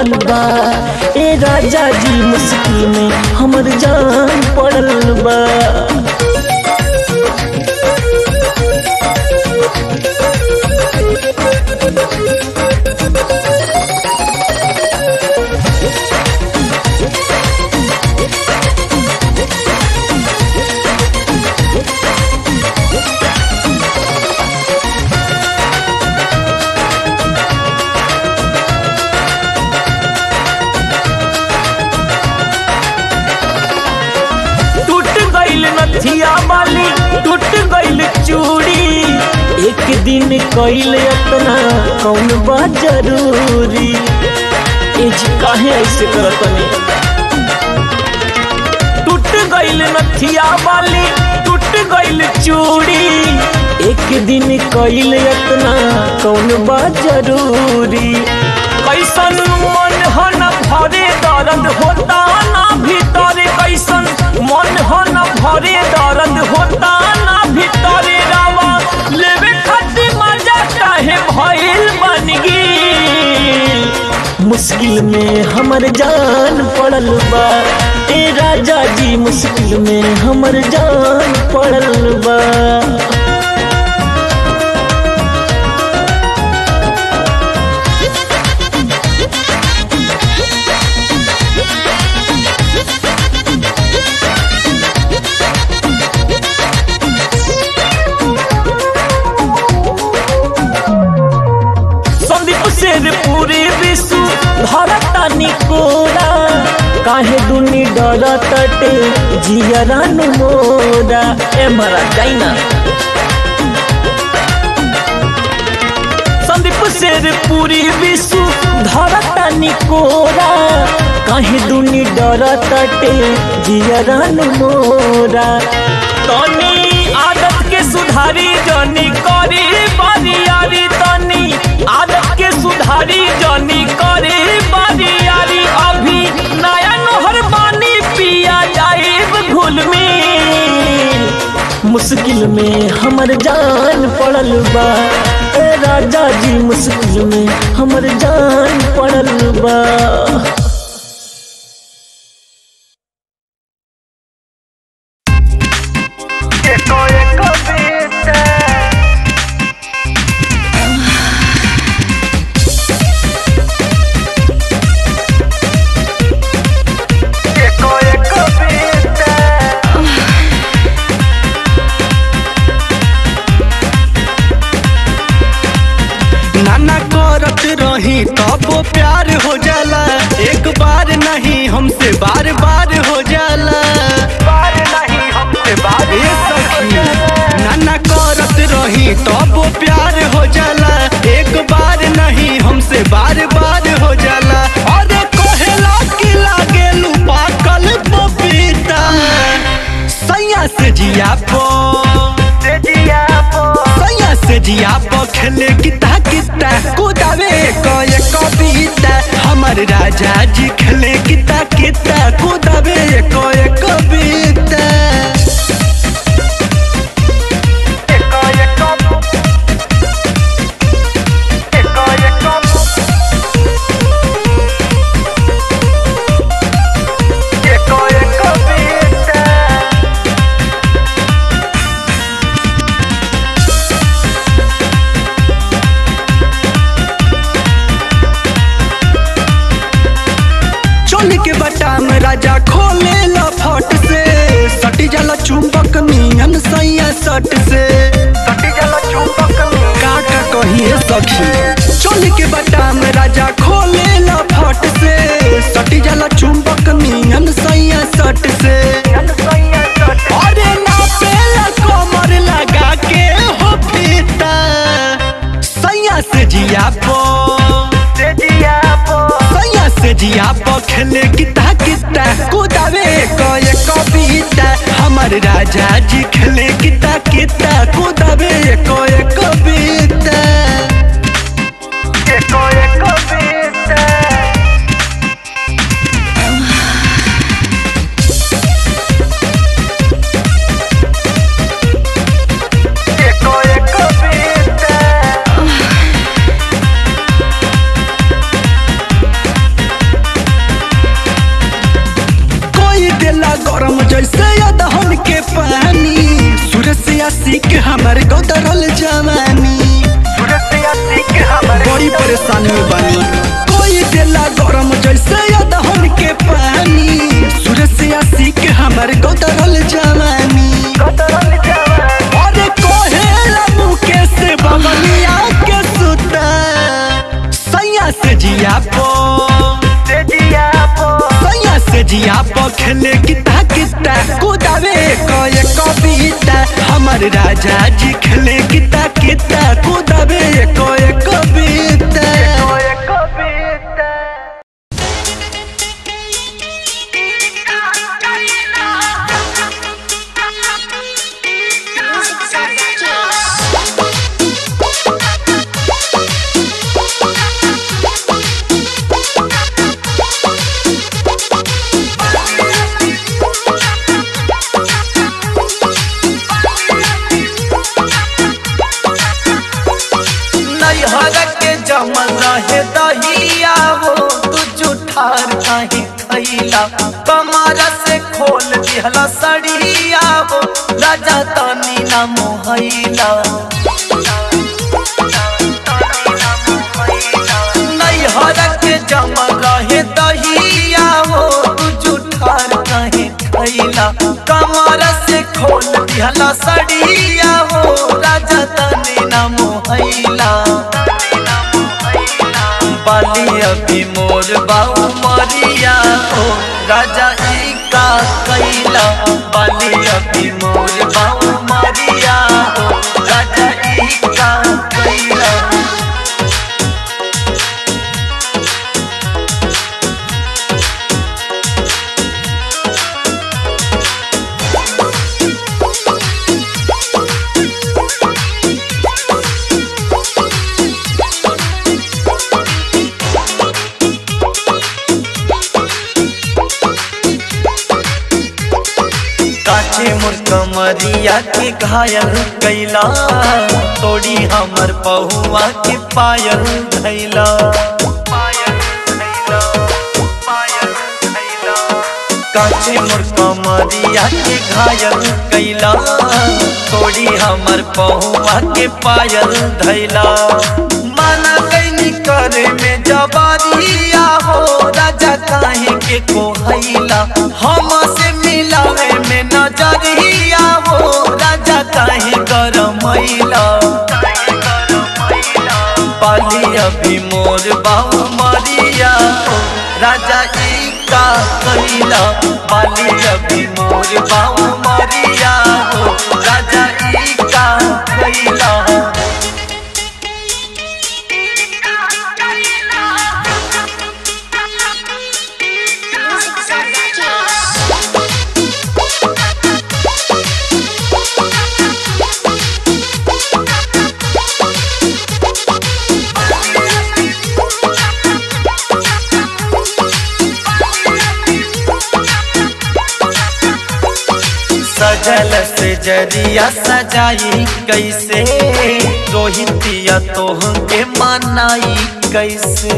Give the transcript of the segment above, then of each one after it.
पड़ल बा ए राजा जी मुश्किल में हमर जान पड़ल बा टूट गइल नथिया वाली टूट गइल चूड़ी एक दिन कइल अपना कौन बा जरूरी ए जी काहे ऐसे करतनी टूट गइल नथिया वाली टूट गइल चूड़ी एक दिन कइल अपना कौन बा जरूरी कैसन मन हो न भरे दर्द होता ना भीतर कैसन मन हो न भरे दर्द होता ना भीतर रावा लेवे खातिर मजा काहे भइल बन गई मुश्किल में हमर जान पड़ल बा ए राजा जी मुश्किल में हमर जान पड़ल बा संदीप शेर पूरे विश्व धरता निकोरा काहे दुनी डर तटे जियरन मोरा ए मरा जाइना संदीप शेर पूरी विश्व धरता निकोरा काहे दुनी डर तटे जियरन मोरा तनी आदत के सुधारी जनी करी बरियारी तनी आदत के सुधारी जनी करी बरियारी अभी नया नहर पानी पिया जाए घुल में मुश्किल में हमर जान पड़ल बा ए राजा जी मुश्किल में हमर जान पड़ल बा नाना करत रही तब प्यार हो जाला एक बार नहीं हमसे बार बार हो जाला बार नहीं हमसे बार सखी नाना करत रही तब प्यार हो जाला एक बार नहीं हमसे बार बार हो जाला अरे कहेला कि लागे पाकल पपीता सैया से जिया पो सैया से जिया पो खेले किता किता कुदावे कय कविता हमर राजा जी खेले किता किता कुदावे कय कविता चोली के बटाम राजा खोले ला फट से सटी जाला चुंबक नियन सैया सट से सटी जाला चुंबक का का कहिए सखी चोली के बटाम राजा खोले ला फट से सटी जाला चुंबक नियन सैया सट से अरे ना पेला कमर लगा के हो फीता सैया से जिया पो सैया से जिया पो खेले किता किता कुदावे कय कविता हमर राजा जी खेले किता किता कुदावे कय कविता खेले किता किता कुदावे कय कविता हमर राजा जी खेले किता किता कुदावे कय कविता नैहर के जमल रहे दहिया हो तू जुठार काहे खैला कमर से खोल दिहला सड़िया हो राजा तनी ना मोहैला नैहर के जमल रहे दहिया हो तू जुठार काहे खैला कमर से खोल दिहला सड़िया हो राजा तनी ना मोहैला बाली अभी मोर बाऊ मरिया हो राजा ई का कैला बाली अभी मोर बाऊ मरिया हो राजा ई का कैला काचे मोर कमरिया के घायल कैला तोड़ी हमर पहुआ के पायल धैला काचे मोर कमरिया के घायल कैला तोड़ी हमर पहुआ के पायल धैला माना कैनी करे में जबारिया हो राजा काहे के कोहैला हम से मिलावे में नजरिया हो राजा काहे गरमैला पाली अभी मोर बाऊ मरिया हो राजा ई का कैला पाली अभी मोर बाऊ मरिया हो राजा ई का कैला सजल से जरिया सजाई कैसे रोहितिया तोह के मनाई कैसे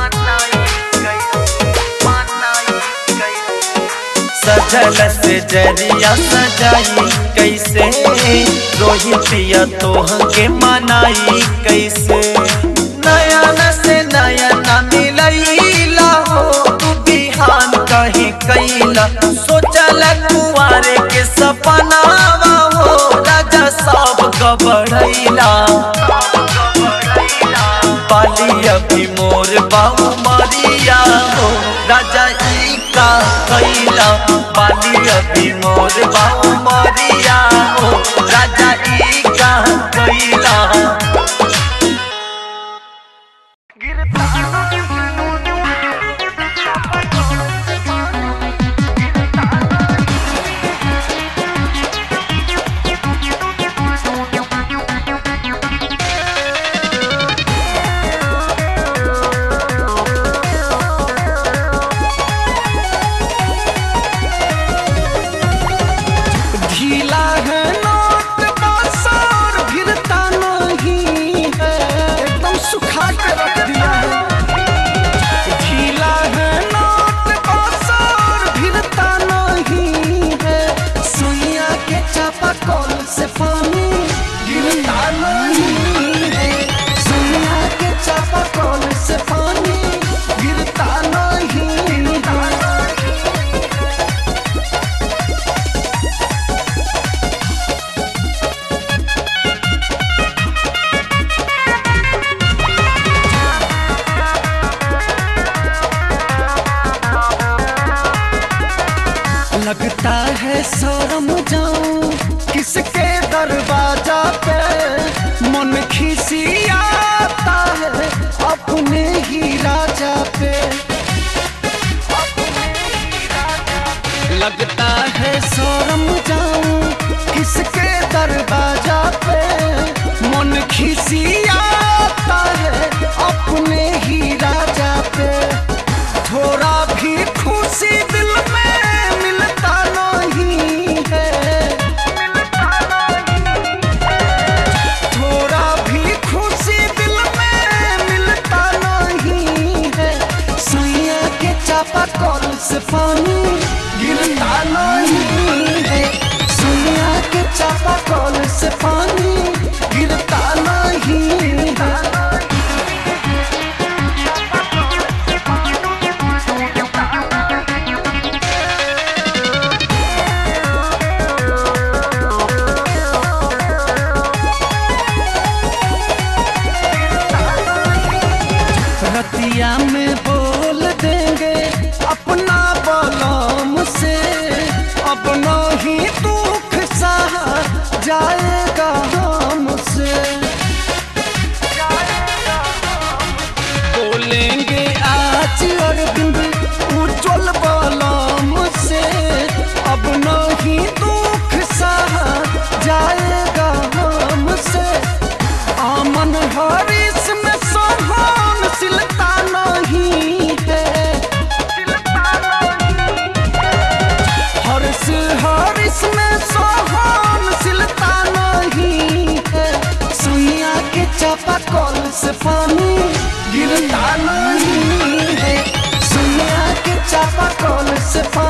सजल से जरिया सजाई कैसे रोहितिया तोह के मनाई कैसे नयन से नयन मिलैला हो तू बिहान कहीं कैला सोचल कुआरे के सपनावा हो राजा सब गबड़ैला पाली अभी मोर बाऊ मरिया हो राजा ई का कैला पाली अभी मोर बाऊ मरिया हो राजा ई का कैला ढीला है नोट बाजार भिरता नो लगता है शर्म जाऊं किसके दरवाजा पे मन खिसियाता है अपने ही राजा पे लगता है शर्म जाऊं किसके दरवाजा पे मन खिसियाता है अपने ही राजा पे थोड़ा भी खुशी दिल में मिलता नहीं है थोड़ा भी खुशी दिल में मिलता नहीं है सुइया के चापा कल से पानी गिरता नहीं है सुइया के चापा कल से पानी गिरता नहीं है रतिया में बोल देंगे अपना बलम से अपना ही दुख सहा जाएगा हमसे बोलेंगे आज अरविंद उज्जवल बलम से अब नहीं दुख सहा जाएगा हमसे आमन हरीश में सोहन सिलता नहीं है हर्ष हरीश में सोहन सिलता नहीं है सुइया के चापा कल से पानी गिरता नहीं है सुइया के चापा कल से पानी